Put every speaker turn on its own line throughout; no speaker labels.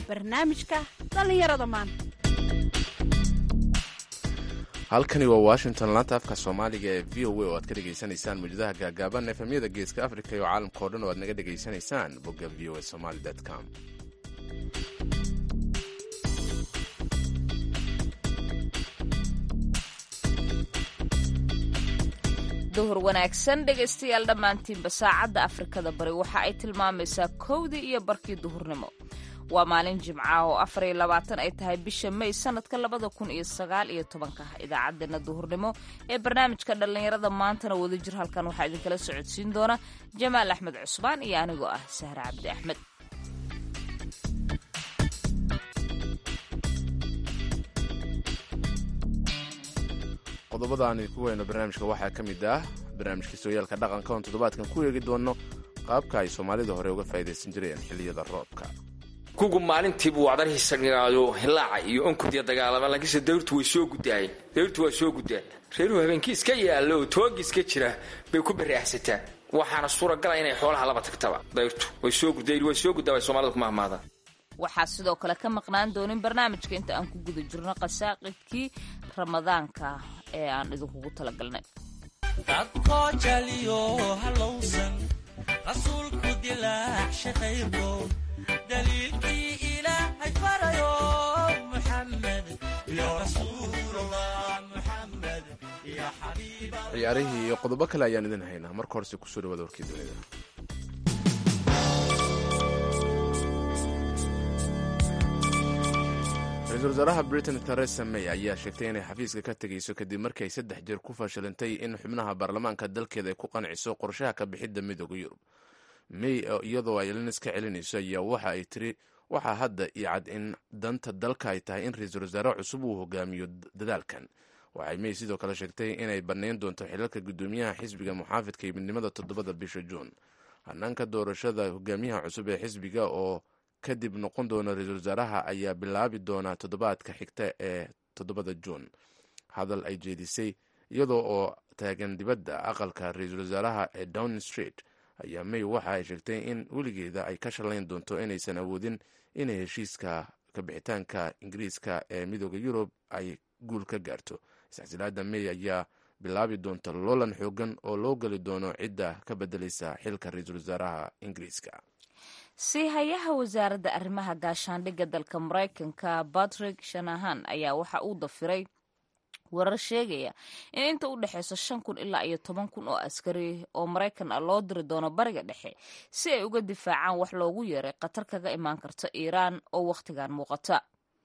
barnaamijka dhallinyarada maanta
halkani waa washington laanta afka soomaaliga ee v o a oo aad ka dhegaysanaysaan mawjadaha gaagaaban efemyada geeska africa iyo caalamka o dhan oo aad naga dhegaysanaysaan bogga v o a somaly com
duhur wanaagsan dhegaystayaal dhammaantiinba saacadda afrikada bari waxa ay tilmaamaysaa kowdii iyo barkii duhurnimo waa maalin jimca oo afar iyo labaatan ay tahay bisha may sanadka labada kun iyo sagaal iyo tobanka idaacaddeenna duhurnimo ee barnaamijka dhallinyarada maantana wadajir halkan waxaa idinkala socodsiin doona jamaal axmed cusmaan iyo anigoo ah sahre cabdi axmed
qodobada aan idinku weyno barnaamijka waxaa ka mid ah barnaamijka sooyaalka dhaqanka oon toddobaadkan ku eegi doono qaabka ay soomaalida hore uga faa'idaysan jireen xilliyada roobka
kugu maalintiibuu wadarhiisanaayo hilaaca iyo onkodiya dagaalama laakiinse dayrtu way soo gudaayeen dayrtu waa soo gudaan reeruhu habeenkii iska yaalla oo toogi iska jira bay ku baraahsataan waxaana suuragala inay xoolaha laba tagtaba dayrtu way soo gudayr way soo guddaa bay soomaalida ku mahmaadaan
waxaa sidoo kale ka maqnaan doonin barnaamijka inta aan ku guda jirno qasaaqidkii ramadaanka ee aan idinkugu talagalnay
dadkoo jaliyo halowsan rasuulku dilaacsha qaybko daliilkii ilaahay farayo muxamed ya rasuulallah muxamed ya xabiiba
ciyaarihii iyo qodobo kale ayaan idin haynaa marka horese kusoo dhawaada warkii dunida ra-iisul wasaaraha britain theresa may ayaa sheegtay inay xafiiska ka tegayso kadib markii ay saddex jeer ku fashilantay in xubnaha baarlamaanka dalkeeda ay ku qanciso qorshaha ka bixidda midooda yurub may iyadoo ay linis ka celinayso ayaa waxa ay tiri waxaa hadda io cad in danta dalka ay tahay in ra-iisul wasaare cusub uu hogaamiyo dadaalkan waxay may sidoo kale sheegtay inay bannayn doonto xilalka guddoomiyaha xisbiga muxaafidka iyo midnimada toddobada bisha juun hanaanka doorashada hogaamiyaha cusub ee xisbiga oo kadib noqon doona ra-iisul wasaaraha ayaa bilaabi doona toddobaadka xigta ee toddobada juun hadal ay jeedisay iyadoo oo taagan dibadda aqalka ra-iisul wasaaraha ee downing street ayaa may waxa ay sheegtay in weligeeda ay ka shallayn doonto inaysan awoodin inay heshiiska kabixitaanka ingiriiska ee midooda yurub ay guul ka gaarto isxsilaada may ayaa bilaabi doonta loolan xoogan oo loo geli doono cidda ka bedelaysa xilka ra-iisul wasaaraha ingiriiska
si hayaha wasaaradda arrimaha gaashaandhigga dalka maraykanka batrick shanahan ayaa waxa uu dafiray warar sheegaya in inta u dhexeyso shan kun ilaa iyo toban kun oo askari oo maraykan ah loo diri doono bariga dhexe si ay uga difaacaan wax loogu yeeray khatar kaga imaan karta iiraan oo wakhtigan muuqata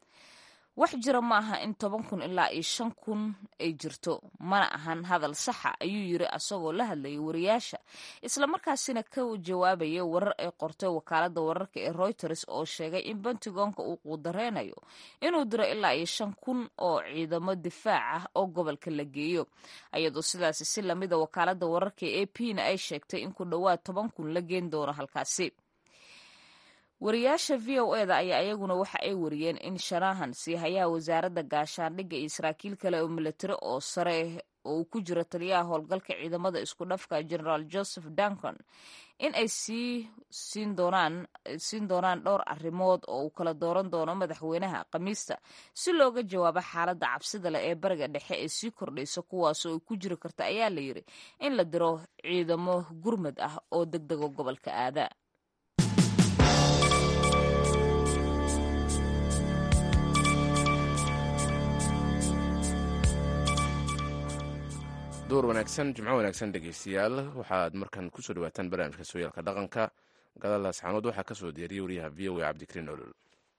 wax jira ma aha in toban kun ilaa iyo shan kun ay jirto mana ahan hadal saxa ayuu yiri asagoo la hadlayay wariyaasha islamarkaasina ka jawaabaya warar ay qortay wakaalada wararka ee reuters oo sheegay in bentigoonka uu quudareynayo inuu diro ilaa iyo shan kun oo ciidamo difaac ah oo gobolka la geeyo ayadoo sidaasi si lamida wakaalada wararka ee a p na ay sheegtay in ku dhowaad toban kun la geen doono halkaasi wariyaasha v o e da ayaa iyaguna waxa ay wariyeen in shanahan siihayaha wasaaradda gaashaandhigga iyo saraakiil kale oo milatari oo sare oo uu ku jiro taliyaha howlgalka ciidamada isku dhafka generaal joseph duncan in ay sii siin doonaan siin doonaan dhowr arrimood oo uu kala dooran doono madaxweynaha khamiista si looga jawaabo xaaladda cabsida leh ee bariga dhexe ee sii kordhaysa kuwaasoo ay ku jiri karta ayaa la yiri in la diro ciidamo gurmad ah oo deg dego gobolka aada
door wanaagsan jimco wanaagsan dhegeystayaal waxaad markan kusoo dhawaataan barnaamijka sooyaalka dhaqanka gadaal asxaanood waxaa ka soo diyaariyey wariyaha v o a cabdikariin olol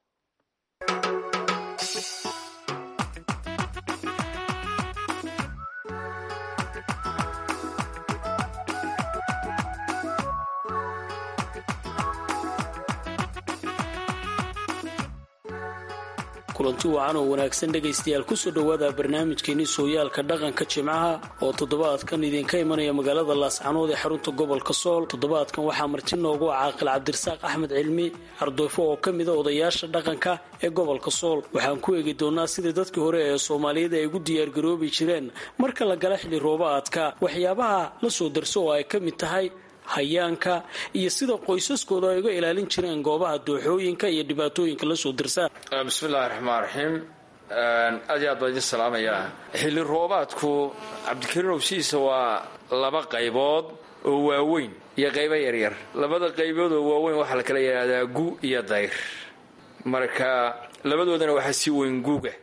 kulanti wacan oo wanaagsan dhegaystayaal kusoo dhowaada barnaamijkeenii sooyaalka dhaqanka jimcaha oo toddobaadkan idinka imanaya magaalada laascanood ee xarunta gobolka sool toddobaadkan waxaa marti noogu caaqil cabdirasaaq axmed cilmi cardoofo oo ka mida odayaasha dhaqanka ee gobolka sool waxaan ku eegi doonaa sidai dadkii hore ee soomaaliyada ay ugu diyaargaroobi jireen marka la gala xilli roobaadka waxyaabaha la soo darso oo ay ka mid tahay hayaanka iyo sida qoysaskooda ay uga ilaalin jireen goobaha dooxooyinka iyo dhibaatooyinka la soo dirsaa
bismillahi raxmaan raxiim aad iyo aad baa idin salaamayaa xilli roobaadku cabdikariin owsiisa waa laba qaybood oo waaweyn iyo qaybo yaryar labada qaybood oo waaweyn waxaa la kala yidhaahdaa gu iyo dayr marka labadoodana waxaa sii weyn guga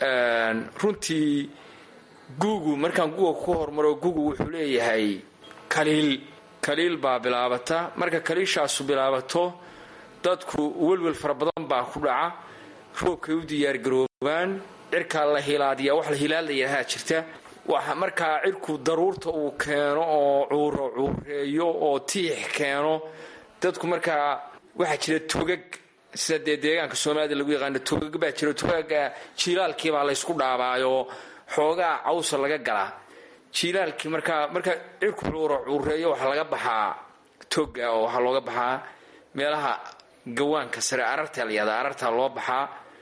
runtii guugu markaan guga ku hormaro gugu wuxuu leeyahay kaliil kaliil baa bilaabata marka kaliishaasu bilaabato dadku welwel fara badan baa ku dhaca roobkay u diyaargaroobaan cirkaa la hilaadiyaa wax la hilaad la yidhaahaa jirta waxa markaa cirku daruurta uu keeno oo cuuro cuureeyo oo tiix keeno dadku markaa waxaa jira togag sida dee deegaanka soomaalida lagu yaqaano togag baa jira togaga jiilaalkiibaa laysku dhaabaayo xoogaa cawsa laga galaa jiilaalkii markaa marka cirku cuuro cuureeyo waxaa laga baxaa toga oo waxaa looga baxaa meelaha gawaanka sare ararta la yihahda arartaa loo baxaa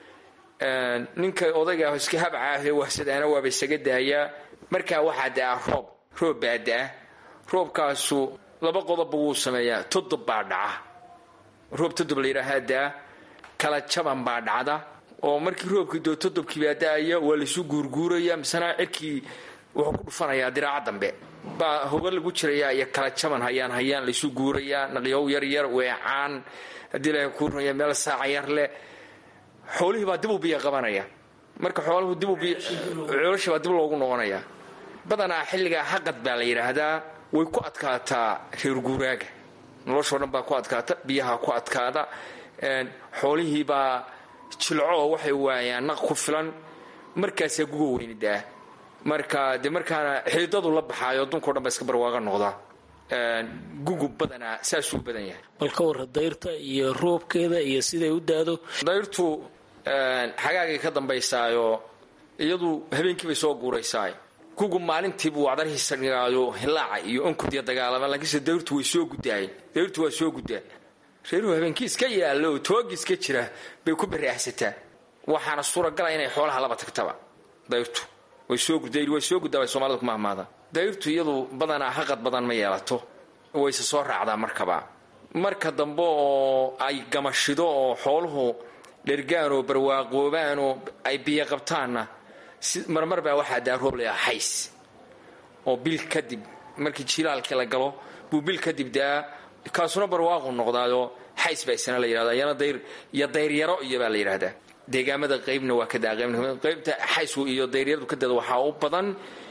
ninka odayga iska habcaahee wahsadaana waaba isaga daayaa markaa waxaa da-a roob roob baa da-a roobkaasu laba qodobba wuu sameeyaa todob baa dhaca roob todob la yidhaahaa da-a kala jaban baa dhacda oo markii roobkii doo todobkii baa da-aya waa laysu guurguuraya misena cirkii wuxuu ku dhufanayaa diraaca dambe baa hoga lagu jirayaa iyo kala jaban hayaan hayaan laysu guurayaa naqyow yaryar weecaan haddii ilaahay kuu runaya meel saaca yar leh xoolihii baa dib u biyo qabanaya marka xooluhu dib u biyo coolasha baa dib loogu noqonaya badanaa xilligaa haqad baa la yidhaahdaa way ku adkaataa reer guuraaga noloshoo dhan baa ku adkaata biyaha ku adkaada xoolihii baa jilco waxay waayaan naq ku filan markaasaa guga weynidaa marka dee markaana xididadu la baxaayo addunkao dhan baa iska barwaaqa noqdaa gugu badanaa saasuu badan yahay
bal ka warra dayrta iyo roobkeeda iyo siday u daado
dayrtu xagaagay ka dambaysaayo iyadu habeenkii bay soo guuraysaay gugu maalintiibuu wacdarhiisa dhigaayo hilaaca iyo onkodiya dagaalama laakiinse dayrtu way soo gudaayeen dayrtu waa soo gudaa reeruhu habeenkii iska yaalla oo toogi iska jira bay ku baraahsataa waxaana suuragala inay xoolaha laba tagtaba dayrtu way soo gudayr way soo guddaa bay soomaalida ku mahmaadaan dayrtu iyadu badanaa haqad badan ma yeelato wayse soo raacdaa markaba marka dambe oo ay gamashido oo xooluhu dhergaan oo barwaaqoobaan oo ay biyo qabtaanna marmar baa waxaa daa roob layaa xays oo bil kadib markii jilaalkii la galo buu bil kadib daa kaasuna barwaaqu noqdaayoo xays baa isna la yidhahda iyana dayr iyo dayryaro iyo baa la yidhahdaa deegaamada qaybna waa ka daa qaybta xaysku iyo dayryaradu ka dada waxaa u badan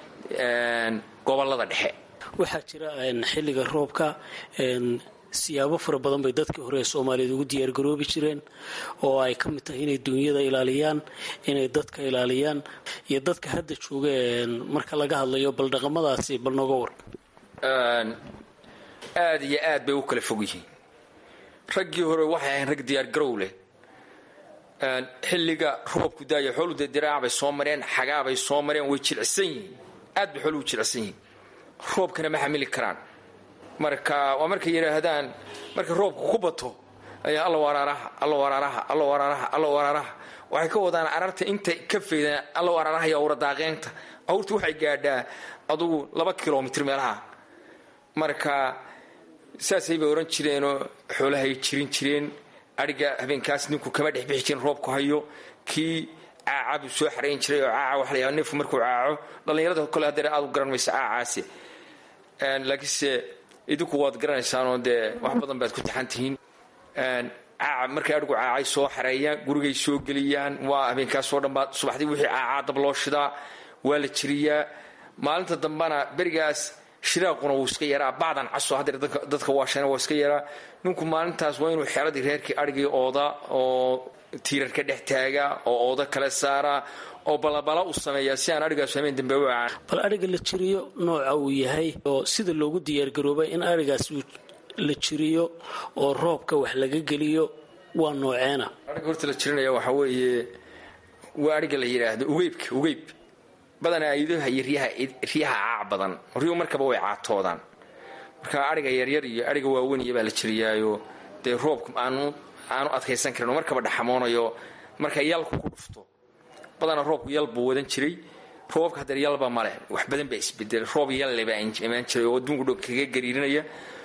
gobolada dhexe
waxaa jira xilliga roobka siyaabo fara badan bay dadkii hore ee soomaaliyeed ugu diyaargaroobi jireen oo ay ka mid tahay inay duunyada ilaaliyaan inay dadka ilaaliyaan iyo dadka hadda jooga marka laga hadlayo bal dhaqamadaasi bal nooga war
aad iyo aad bay u kala fog yihiin raggii hore waxay ahayn rag diyaargarow leh xilliga roobku daaya xooluhu dee diraac bay soo mareen xagaabay soo mareen way jilcsan yihiin aad bay xooluhu jilcsan yihiin roobkana ma xamili karaan marka waa markay yidhaahdaan marka roobku ku bato ayaa alla waraaraha alla waraaraha alla waraaraha alla waraaraha waxay ka wadaan ararta intay ka faydaan alla waraaraha iyo awra daaqeynta awrtu waxay gaadhaa adugu laba kilomitr meelaha marka saasay bay ohan jireenoo xoolahay jirin jireen adhiga habeenkaas ninku kama dhex bixi jirin roobku hayo kii caaca buu soo xarayn jiray oo caaca waxa la yahada neefku markuu caaco dhallinyarada kole haddee aad u garan maysa caacaasi laakiinse idinku waad garanaysaanoo dee wax badan baad ku taxan tihiin caaca markay adhigu caacay soo xareeyaan gurigay soo geliyaan waa habeenkaasoo dhan baa subaxdii wixii caacaa dab loo shidaa waa la jiriyaa maalinta dambana berigaas shiraaquna wuu iska yaraa bacdan caso hadeer dadka waashana waa iska yaraa ninku maalintaas waa inuu xeradii reerkii adhigii ooda oo tiirar ka dhex taaga oo ooda kale saara oo balabala u sameeyaa si aan adhigaas hameen dambe u caan
bal adhiga la jiriyo nooca uu yahay oo sida loogu diyaargaroobay in adhigaas la jiriyo oo roobka wax laga geliyo waa nooceena
adhiga horta la jirinaya waxaa weeye waa adhiga la yidhaahdo ugeybka ugeyb badanaa idaha iyo riyaha caac badan riyuhu markaba way caatoodaan marka adhiga yaryar iyo adhiga waaweniya baa la jiriyaayo dee roobka aanu aanu adkaysan karin oo markaba dhaxamoonayo marka yalku ku dhufto badanaa roobku yal buu wadan jiray roobabka hadeer yalba maleh wax badan baa isbedelay roob yalle baa imaan jiray oo adduunku dhan kaga gariirinaya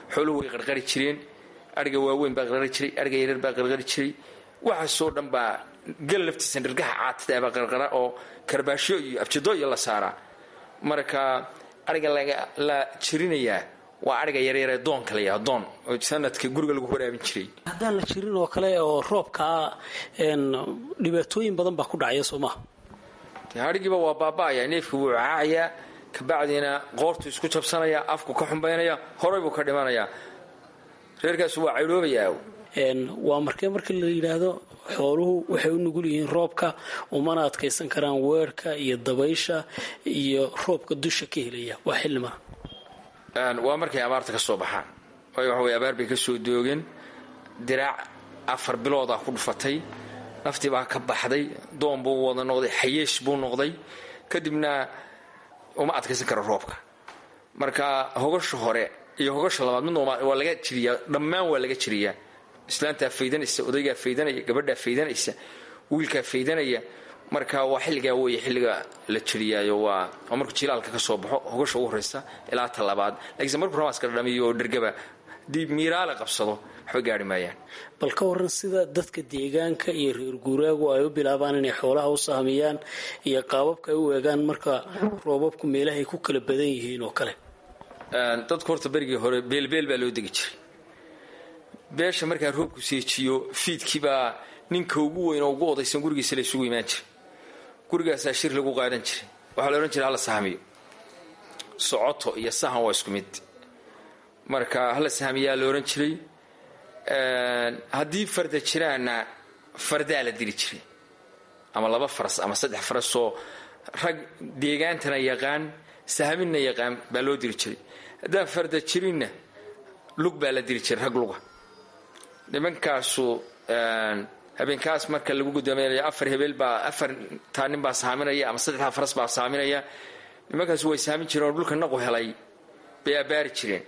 xooluhu way qarqari jireen adhiga waaweyn baa qarqari jiray adhiga yaryar baa qarqari jiray waxaasoo dhan baa gel laftiisa nirgaha caatada baa qarqara oo karbaashyo iyo abjado iyo la saaraa marka adhiga la jirinayaa waa adhiga yaryaree doonka la yaha doon oo sanadka guriga lagu waraabin jiray
haddaan la jirin oo kale oo roobkaa dhibaatooyin badan baa ku dhacaya soo maha
hadhigiiba waa baaba'aya neefka wuu caacayaa kabacdiina qoortu isku jabsanaya afku ka xumbaynaya horay buu ka dhimanayaa reerkaasu waa caydhoobayaa
waa markee marka la yidhaahdo xooluhu waxay u nugul yihiin roobka umana adkaysan karaan weerhka iyo dabaysha iyo roobka dusha ka helaya waa xillimana
waa markay abaarta ka soo baxaan waayo waxa wey abaar bay ka soo doogeen diraac afar biloodaa ku dhufatay naftii baa ka baxday doon buu wada noqday xayeesh buu noqday kadibna uma adkaysan karo roobka marka hogasha hore iyo hogasha labaad midna waa laga jiriyaa dhammaan waa laga jiriyaa islaantaa faydanaysa odaygaa faydanaya gabadhaa faydanaysa wiilkaa faydanaya marka waa xilligaa wey xilliga la jiriyaayo waa markuu jilaalka ka soo baxo hogasha ugu horeysa ilaa ta labaad lakiinse markuu ramaaska dhamiyo oo dhergaba haddii miiraale qabsado waxba gaari maayaan
bal ka waran sida dadka deegaanka iyo reer guuraagu ay u bilaabaan inay xoolaha u sahmiyaan iyo qaababka ay u eegaan marka roobabku meelahay ku kala badan yihiin oo kale
dadka horta berigii hore beelbeel baa loo degi jiray beesha markaa roobku seejiyo fiidkiibaa ninka ugu weyn oo ugu odaysan gurigiisa la isugu imaan jiray gurigaasaa shir lagu qaadan jiray waxaa la odhan jiray hala sahmiyo socoto iyo sahan waa isku mid marka hala sahmiyaa la odhan jiray haddii farda jiraanna fardaa la dili jiray ama laba faras ama saddex farasoo rag deegaantana yaqaan sahminna yaqaan baa loo diri jiray haddaan farda jirinna lug baa la diri jiray rag luga nimankaasu habeenkaas marka lagu gudoominayo afar hebeel baa afar taa nin baa saaminaya ama saddexdaa faras baa saaminaya nimankaasu way saamin jireen oo dhulka naqu helay bay abbaari jireen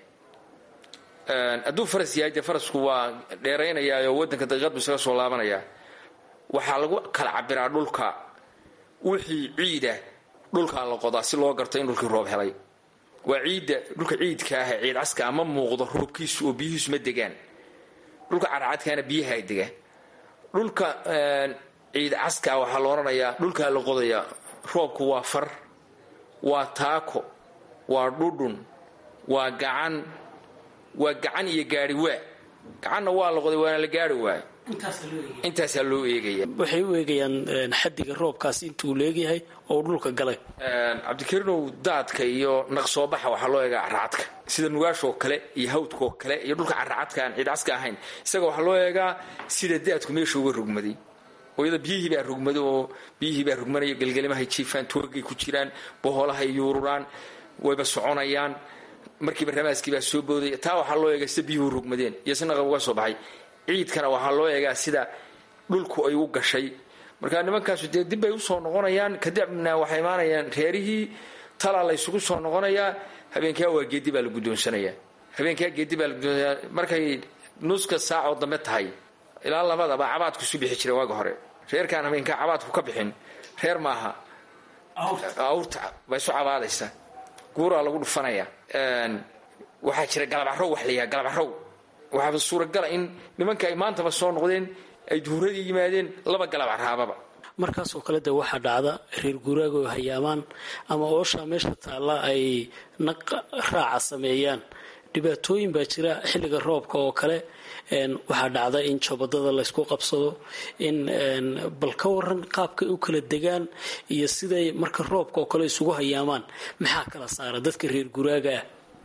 hadduu faras yahay dee farasku waa dheeraynayaayoo waddanka daqiiqad buu isaga soo laabanayaa waxaa lagu kala cabiraa dhulka wixii ciida dhulkaa la qodaa si loo garto in dhulkii roob helay waa ciidda dhulka ciidka ah ciid caska ma muuqdo roobkiisu oo biyihiisu ma degaan dhulka caracadkaana biyaha ay degaan dhulka ciid caska waxaa la odhanayaa dhulkaa la qodayaa roobku waa far waa taako waa dhudhun waa gacan waa gacan iyo gaari waa gacanna waa la qoday waana la gaari waayo intaasaa loo eegaya
waxay u eegayaan xadiga roobkaasi intuu leegyahay oo dhulka galay
cabdikariinow daadka iyo naqsoobaxa waxaa loo eegaa caracadka sida nugaashoo kale iyo hawdkaoo kale iyo dhulka caracadka aan ciidcaska ahayn isaga waxaa loo eegaa sida daadku meesha uga rugmaday ooyada biyihii baa rugmaday oo biyihii baa rugmanaya gelgelimahay jiifaan toogay ku jiraan boholahay yuururaan wayba soconayaan markiiba ramaaskii baa soo boodaya taa waxaa loo eegaa sida biyuhu rugmadeen iyo si naqab uga soo baxay ciidkana waxaa loo eegaa sida dhulku ay u gashay marka nimankaasu dee dib bay usoo noqonayaan kadibna waxay imaanayaan reerihii talaa la ysugu soo noqonayaa habeenkaa waa geedi baa la guddoonsanayaa habeenkaa geedi baa la guddoonsanayaa markay nuska saacoo dambe tahay ilaa labadaba cabaadku isu bixi jira waaga hore reerkaan habeenkaa cabaadku ka bixin reer maaha awrta baa isu cabaadaysa guuraa lagu dhufanaya waxaa jira galabarow wax layaha galabarow waxaaba suuragala in nimanka ay maantaba soo noqdeen ay duhuradii yimaadeen laba galabcaraababa
markaasoo kale de waxaa dhacda reer guuraaga oo hayaamaan ama ooshaa meesha taalla ay naq raaca sameeyaan dhibaatooyin baa jira xilliga roobka oo kale waxaa dhacda in jabadada laysku qabsado in bal ka waran qaabkay u kala degaan iyo siday marka roobka oo kale isugu hayaamaan maxaa kala saara dadka reer guraaga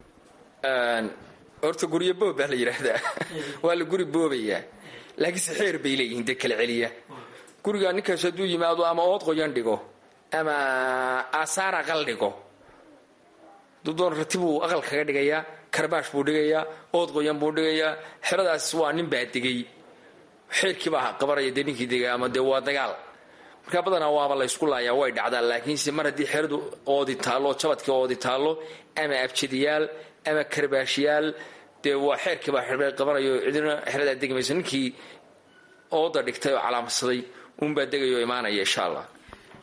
ah
horta guryo boob baa la yidhaahdaa waa la guri boobayaa laakiinse xeer bay leeyihiin dee kala celiya guriga ninkaas hadduu yimaado ama ood qoyan dhigo ama aasaar aqal dhigo hadduu doon rati buu aqal kaga dhigayaa karbaash buu dhigayaa ood qoyan buu dhigayaa xeradaas waa nin baa degay xeerkiibaa qabanaya dee ninkii degay ama dee waa dagaal markaa badanaa waaba laysku laayaa way dhacdaa laakiinse mar haddii xeradu oodi taallo jabadkii oodi taallo ama abjadiyaal ama karbaashyaal dee waa xeerkiibaa xerbee qabanayo cidina xeradaa degi mayso ninkii ooda dhigtay oo calaamadsaday uunbaa degayoo imaanaya insha allah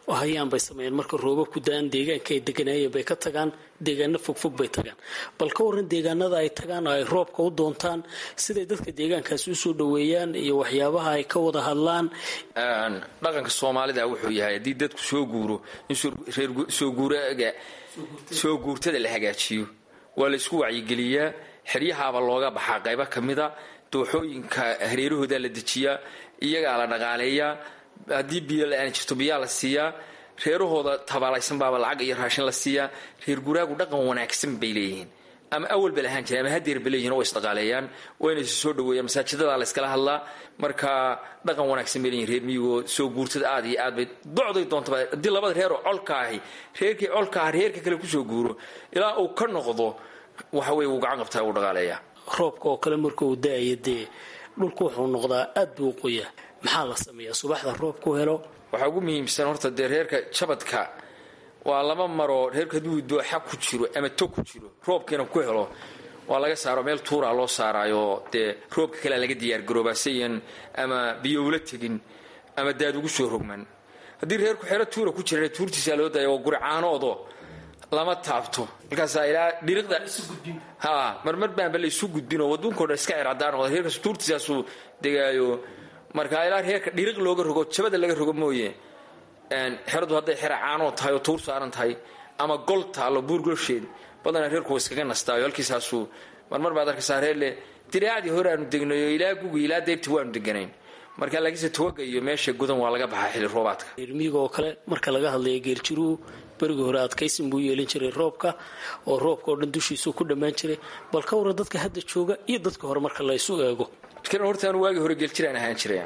oo hayaan bay sameeyeen marka roobab ku da-aan deegaanka ay deganaayeen bay ka tagaan deegaano fogfog bay tagaan bal ka waran deegaanada ay tagaan oo ay roobka u doontaan siday dadka deegaankaasi usoo dhaweeyaan iyo waxyaabaha ay ka wada hadlaan
dhaqanka soomaalida wuxuu yahay haddii dadku soo guuro in soo guuraga soo guurtada la hagaajiyo waa la isku wacyigeliyaa xeryahaaba looga baxaa qaybo ka mida dooxooyinka hareerahooda la dejiyaa iyagaa la dhaqaaleeyaa haddii biyo la-aan jirto biyaa la siiyaa reerahooda tabaalaysan baaba lacag iyo raashin la siiyaa reer guraagu dhaqan wanaagsan bay leeyihiin ama awalba lahaan jire ama hadeerba leeyihin oo isdhaqaaleeyaan wayna is soo dhaweeyaan masaajidada la iskala hadlaa marka dhaqan wanaagsan bay leeyihin reer miyigoo soo guurtada aad iyo aad bay docday doontaba haddii labada reeroo colka ahi reerkii colka ah reerka kale kusoo guuro ilaa uu ka noqdo waxa weye wuu gacan qabtaa uu dhaqaaleeyaa
roobka oo kale marka uu da-ayo dee dhulku wuxuu noqdaa aad buu u qoyaa maxaa la sameeyaa subaxda roobku helo
waxaa ugu muhiimsan horta dee reerka jabadka waa laba maroo reerku hadduu dooxa ku jiro ama tog ku jiro roobkiina ku helo waa laga saaro meel tuuraa loo saaraayo dee roobka kalea laga diyaargaroobaa sayan ama biyowla tegin ama daad ugu soo rogman haddii reerku xero tuura ku jirana tuurtiisaa loo daya waa guricaanoodo lama taabto markaasaa ilaa dhiriqda ha marmar baanba la isu gudbinoo waduunkao dhan iska circadaan noqda reerkaas tuurtiisaasuu degaayo marka ilaa reerka dhiriq looga rogo jabada laga rogo mooye xeradu hadday xera caanoo tahay oo tuur saaran tahay ama gol taallo buurgolsheed badanaa reerku wa iskaga nastaayo halkiisaasuu marmar baad arkaysaa reerle diraacdii hore aanu degnayo ilaa gugi ilaa deybti waanu deganayn marka laakiinse toga iyo meesha gudan waa laga baxaa xilli roobaadka
reermiyiga oo kale marka laga hadlaya geeljiruhu berigii hore adkaysin buu yeelin jiray roobka oo roobka oo dhan dushiisuu ku dhammaan jiray bal ka waran dadka hadda jooga iyo dadka hore marka la isu eego
horta anu waagii hore geeljiraan ahaan jiray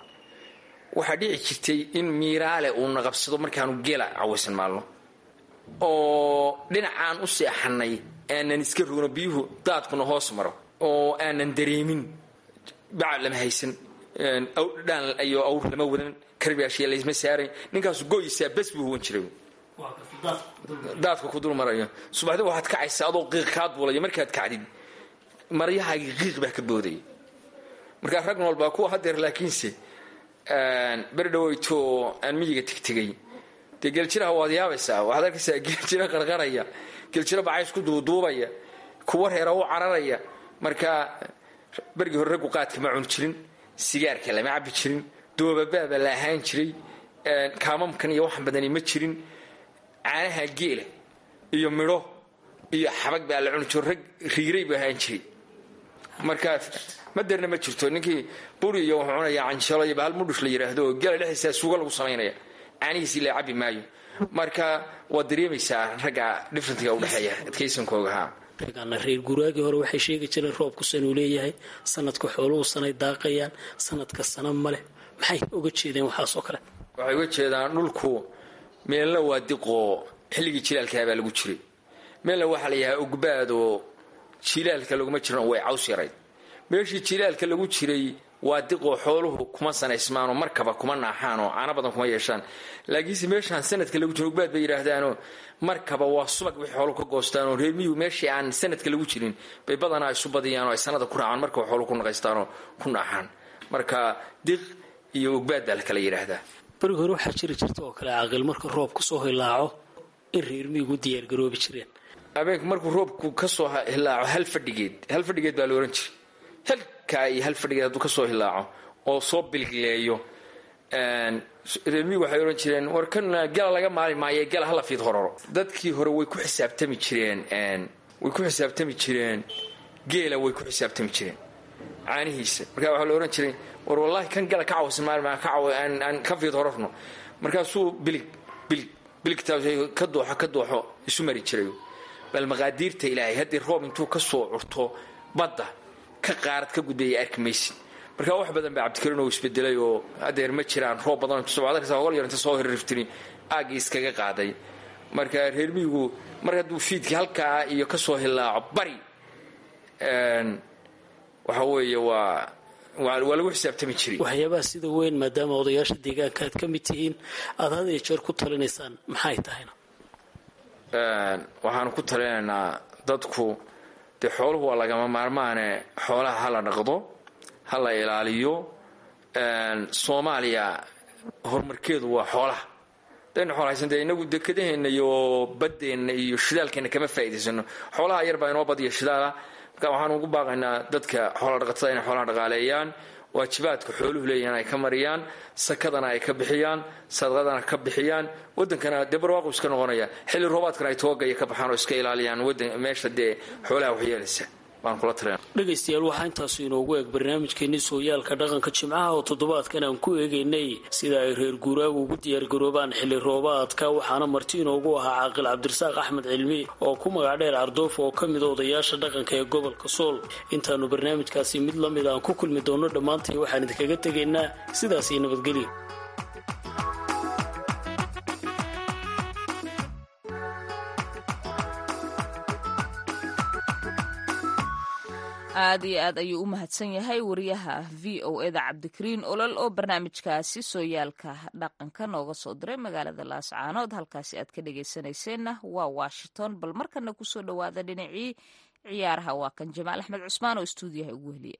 waxaa dhici jirtay in miiraale uu naqabsado markaanu geela cawaysan maalno oo dhinacaan u seexanay aanan iska rogno biyuhu daadkuna hoos maro oo aanan dareemin bacad lama haysan dhaan iyo awr lama wadan karbaashiya laysma saaray ninkaasu goysaa bes buu huwan jiray daadka ku dul marayo subaxdi waxaad kacaysaa adoo qiiq kaa duulayo markaad kacdid maryahaagii qiiq baa ka boodaya markaa rag nool baa kuwa hadeer laakiinse beri dhaweyto aan miyiga tegtegay dee geeljiraha waad yaabaysaa waxaad arkaysaa geeljiro qarqaraya geeljiro bacays ku duuduubaya kuwa reera u cararaya marka bergii hore raggu qaadka ma cuni jirin sigaarka lama cabi jirin doobabaaba la ahaan jiray kaamamkan iyo waxan badani ma jirin caanaha geela iyo midho iyo xabag baa la cuni jiro rag riigray buu ahaan jiray marka maderna ma jirto ninkii buri iyo wuxuu cunayaa canjalo iyo bahal mudhush la yidhaahdo oo gela dhexdiisa suuga lagu samaynaya caanihiisii la cabi maayo marka waad dareemaysaa ragga differentga udhexeeya adkaysankooga ha
reegaana reer guraagii hore waxay sheegi jireen roobku sanuu leeyahay sanadka xooluhu sanay daaqayaan sanadka sana maleh maxay oga jeedeen waxaasoo kale
waxay uga jeedaan dhulku meelna waa diqoo xilligii jilaalkaa baa lagu jiray meelna waxaa la yahaa ogbaad oo jilaalka laguma jiran way caws yarayd meeshii jilaalka lagu jiray waa diqoo xooluhu kuma sanaysmaanoo markaba kuma naaxaanoo caano badan kuma yeeshaan laakiinse meeshaan sanadka lagu jiro ogbaad bay yidhaahdaanoo markaba waa subag wixii xooluhu ka goostaanoo reermiyuhu meeshii aan sanadka lagu jirin bay badanaa isu badiyaanoo ay sanada ku raacaan markaba xooluhu ku naqaystaanoo ku naaxaan marka diq iyo ogbaad baa la kala yidhaahdaa
berigi hore waxaa jiri jirta oo kale caaqil marka roobku soo hilaaco in reermiyigu diyaargaroobi jireen
habeenku markuu roobku kasoo hilaaco hal fadhigeed hal fadhigeed baa la ohan jiray halkaa iyo hal fadhigeed hadduu kasoo hilaaco oo soo bilgileeyo reermiyigu waxay odhan jireen war kan gala laga maali maayo gala hala fiid hororo dadkii hore way ku xisaabtami jireen way ku xisaabtami jireen geela way ku xisaabtami jireen caanihiisa markaa waxaa la ohan jiray war wallaahi kan gala ka cawsan maalmaa ka caw aan ka fiid hororno markaasuu bilig bilig biligtaas ka dooxo ka dooxo isu mari jiray bal maqaadiirta ilaahay haddii roob intuu ka soo curto badda ka qaarad ka gudbaya arki maysid markaa wax badan baa cabdikariin oo isbedelay oo adeer ma jiraan roob badan sobadarkasa hogol yar inta soo hirriftiri aaggii iskaga qaaday marka reermiyigu mar hadduu fiidkii halkaa iyo ka soo hilaaco bari waxa weeye waa waa lagu xisaabtami jiray
waxyaabaha sida weyn maadaama odayaasha deegaanka aad ka mid tihiin aada had iyo jeer ku talinaysaan maxay tahayna
waxaanu ku talinaynaa dadku dee xooluhu waa lagama maarmaane xoolaha ha la dhaqdo ha la ilaaliyo soomaaliya horumarkeedu waa xoolaha daynu xool haysan dee inagu dekadaheenna iyo baddeenna iyo shidaalkeenna kama faa'iidaysano xoolaha yar baa inoo badiya shidaala marka waxaan ugu baaqaynaa dadka xoola dhaqatada inay xoolaha dhaqaaleeyaan waajibaadka xooluhu leeyahan ay ka mariyaan sakadana ay ka bixiyaan sadaqadana ka bixiyaan wadankana dee barwaaqu iska noqonaya xilli roobaadkana ay toogaya ka baxaan oo iska ilaaliyaan wadan meesha dee xoolaha waxyeelaysa baan kula talina
dhegaystayaal waxaa intaasu inoogu eeg barnaamijkeenii sooyaalka dhaqanka jimcaha oo toddobaadkan aan ku eegaynay sida ay reer guuraagu ugu diyaargaroobaan xilli roobaadka waxaana marti inoogu ahaa caaqil cabdirasaaq axmed cilmi oo ku magac dheer ardoof oo ka mida odayaasha dhaqanka ee gobolka sool intaanu barnaamijkaasi mid la mid aan ku kulmi doonno dhammaantay waxaan idinkaga tegaynaa sidaas iyo nabadgelyo
aad iyo aad ayuu u mahadsan yahay wariyaha v o eda cabdikariin olol oo barnaamijkaasi sooyaalka dhaqanka nooga soo diray magaalada laascaanood halkaasi aad ka dhegaysanayseena waa washington bal markana kusoo dhowaada dhinacii ciyaaraha waa kan jamaal axmed cusmaan oo istuudiyaha ugu heliya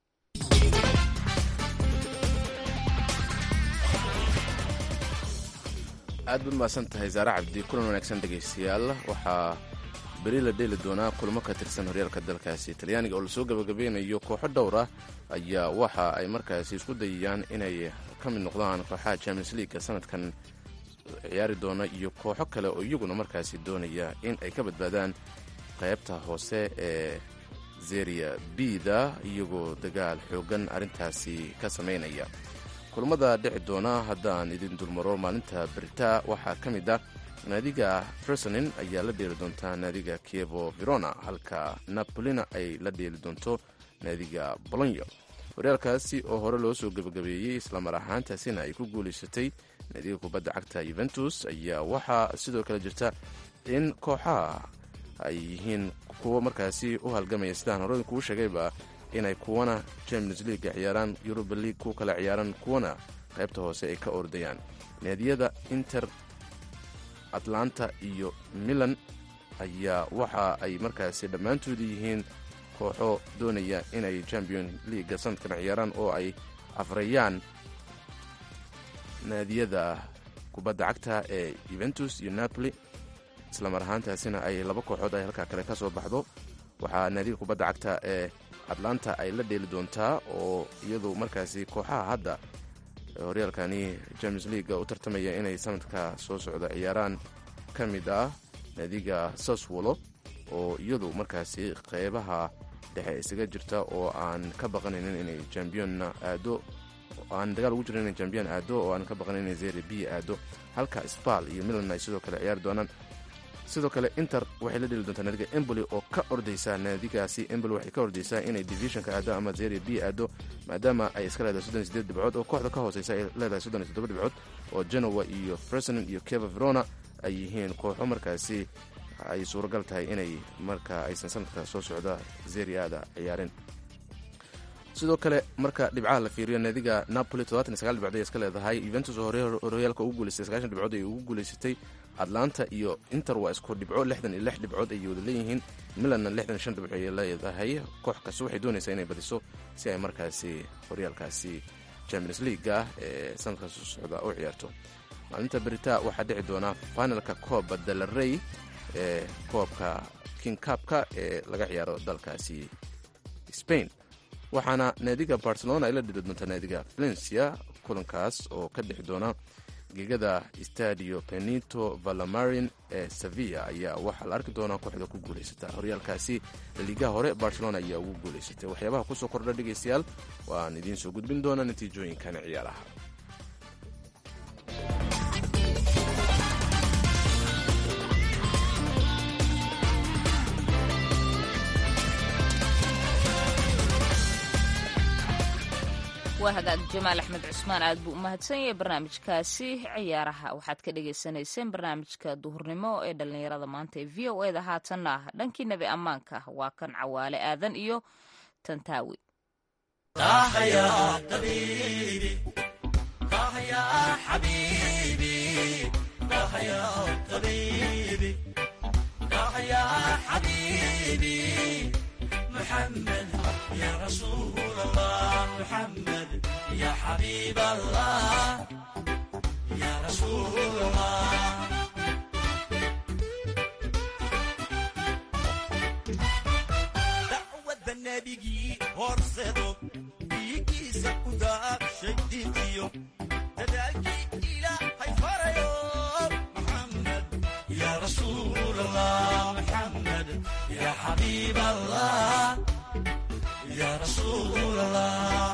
aad baad mahadsan tahay saare cabdi kulan wanaagsan dhegaystayaal waxaa beri la dheeli doonaa kulamo ka tirsan horyaalka dalkaasi talyaaniga oo lasoo gabagabeynayo kooxo dhowr ah ayaa waxa ay markaasi isku dayayaan inay ka mid noqdaan kooxaha champions leaguega sanadkan ciyaari doona iyo kooxo kale oo iyaguna markaasi doonaya in ay ka badbaadaan qaybta hoose ee zeria bida iyagoo dagaal xoogan arrintaasi ka samaynaya kulamada dhici doona haddaan idin dulmaro maalinta berita waxaa ka mid ah naadiga fresonin ayaa la dheeli doontaa naadiga kievo verona halka napolina ay la dheeli doonto naadiga bolonyo horyaalkaasi oo hore loo soo gebagabeeyey islamar ahaantaasina ay ku guulaysatay naadiga kubadda cagta yuventus ayaa waxaa sidoo kale jirta in kooxaha ay yihiin kuwo markaasi u halgamaya sidaan hore kuu sheegayba inay kuwana champions leaga ciyaaraan yuruba league ku kala ciyaaraan kuwana qaybta hoose ay ka ordayaan naadiyada inter atlanta iyo milan ayaa waxa ay markaasi dhammaantooda yihiin kooxo doonaya inay champion leaga sanadkan ciyaaraan oo ay afrayaan naadiyada kubadda cagta ee yuventus iyo napoli islamar ahaantaasina ay laba kooxood ay halkaa kale ka soo baxdo waxaa naadiga kubadda cagta ee atlanta ay la dheeli doontaa oo iyadu markaasi kooxaha hadda horyaalkani champions leaga u tartamaya inay sanadka soo socda ciyaaraan ka mid ah naadiga saswolo oo iyadu markaasi qeybaha dhexe isaga jirta oo aan ka baqanaynin inay championna aado aan dagaal ugu jirin inay champion aado oo aan ka baqanin inay zeri b aado halka spal iyo milan ay sidoo kale ciyaari doonaan sidoo kale inter waxay la dheli doontaa naadiga emboli oo ka ordaysaa naadigaasi emboli waxay ka ordaysaa inay divisionka aado ama zeria b aado maadaama ay iska leedahay soddon iyo sideed dhibcood oo kooxda ka hooseysa ay leedahay soddon iyo toddoba dhibcood oo genoa iyo fresonin iyo keva verona ay yihiin kooxo markaasi ay suuragal tahay inay marka aysan sanadka soo socda zeriada ciyaarin sidoo kale marka dhibcaha la fiiriyo naadiga napoli todobaatan iyo sagaal dhibcood ay iska leedahay yuventus oo horyaalka ugu guuleystay sagaashan dhibcood ay ugu guuleysatay atlanta iyo inter waa isku dhibco lixdan iyo lix dhibcood ayay wada leeyihiin milanna lixdan iyo shan dhibco ay leedahay koox kasta waxay doonaysaa inay badiso si ay markaasi horyaalkaasi champions leaga ee sanadka soo socda u ciyaarto maalinta berita waxaa dhici doona finalka kooba dalarey ee koobka king kabka ee laga ciyaaro dalkaasi spain waxaana naadiga barcelona ay la dhiri doontaa naadiga valencia kulankaas oo ka dhixi doona gegada stadio benito valamarin ee sevilla ayaa waxaa la arki doonaa kooxda ku guulaysata horyaalkaasi laliigaha hore barcelona ayaa ugu guulaysatay waxyaabaha kusoo kordha dhegaystayaal waan idiin soo gudbin doonaa natiijooyinkan ciyaaraha
waa hagaag jamaal axmed cusmaan aad buu u mahadsan yahay barnaamijkaasi ciyaaraha waxaad ka dhagaysanayseen barnaamijka duhurnimo ee dhallinyarada maanta ee v o eda haatanna ah dhankii nebi ammaanka waa kan cawaale aadan iyo tantaawi
محمد يا رسول الله محمد يا حبيب الله يا رسول الله dacwadda nebigii horsedo dhiigiisa ku daabshay diintiyo dadaalkii ilaahay farayo maxamed ya rasuul allah maxamed ya xabiib allah ya rasuul allah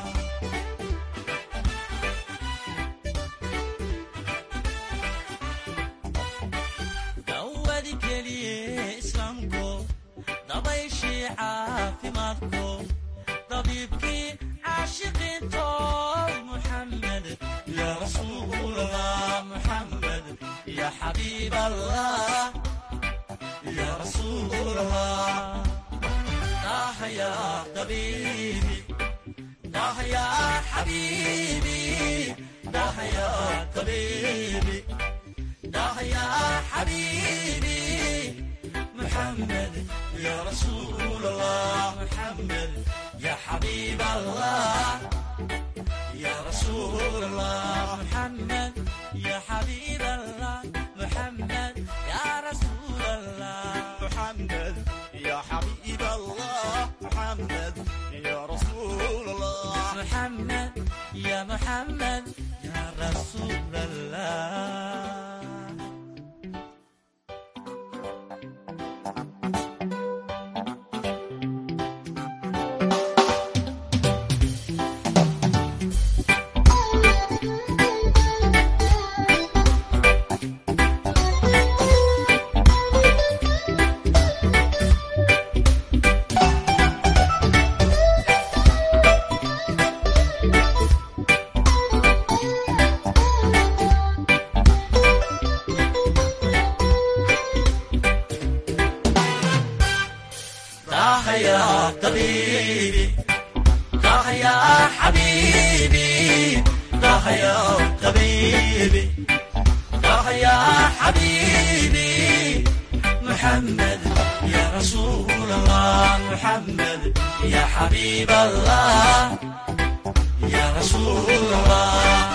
dawadi keliye islaamko dabayshii caafimaadko dabiibkii caashiqiinto muxamed ya rasuul allah muxamed ya xabiib allah ya rasuul allah ah ya tabiibi ah ya xabiibi ah ya tabiibi ah ya xabiibi محمد يا رسول الله محمد يا حبيب الله يا رسول الله محمد يا حبيب الله محمد يا رسول الله محمد يا حبيب الله محمد يا رسول الله محمد يا محمد يا رسول الله طه يا طبيبي طه يا حبيبي طه يا طبيبي طه يا حبيبي محمد يا رسول الله محمد يا حبيب الله يا رسول الله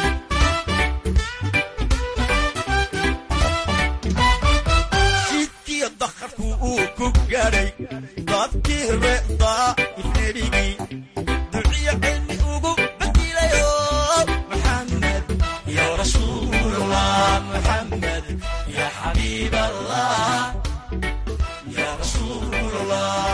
jidkii dakharku uu ku gaadhay dadkii reedaa ifnebigii duciyo cilmi ugu badilayo maxamed ya rasuulallah maxamed ya xabiib allah ya rasuulallah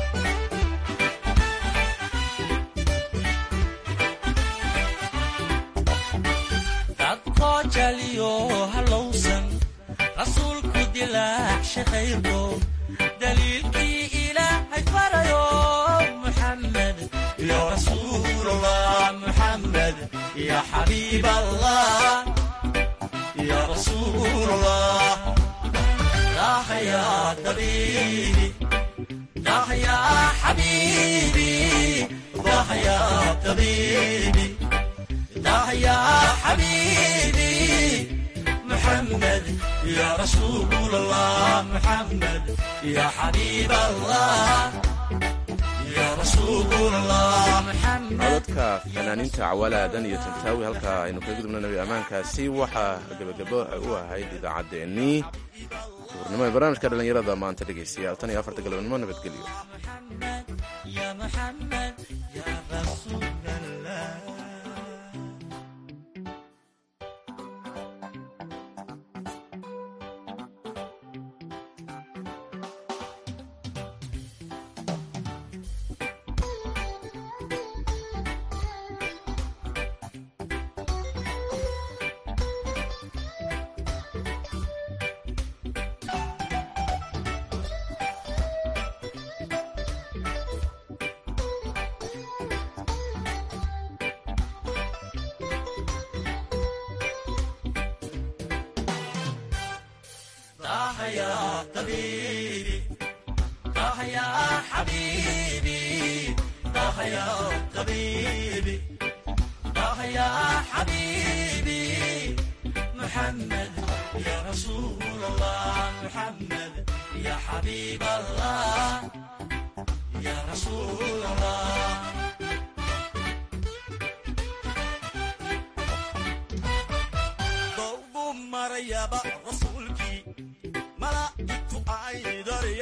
dadkoo jaliyo halowsan rasuulku dilaacsha khayrko daliilkii ilaahay farayo muxamed ya rasuul allah muxamed ya xabiib allah ya rasuul allah dah ya tabiibi dah ya xabiibi dah ya tabiibi dah ya xabiibi محمد يا رسول الله محمد يا حبيب الله يا رسول الله محمد
codadka fanaaniinta cawalaadan iyo tantaawi halkaa aynu kaga gudubna nabi ammaankaasi waxaa gebagabo u ahayd idaacaddeenii duurnimo ee barnaamijka dhallinyarada maanta dhegaystayaal tan iyo afarta galabnimo nabadgelyo
محمد يا محمد يا رسول الله طه يا طبيبي طه يا حبيبي طه يا طبيبي طه يا حبيبي محمد يا رسول الله محمد يا حبيب الله يا رسول الله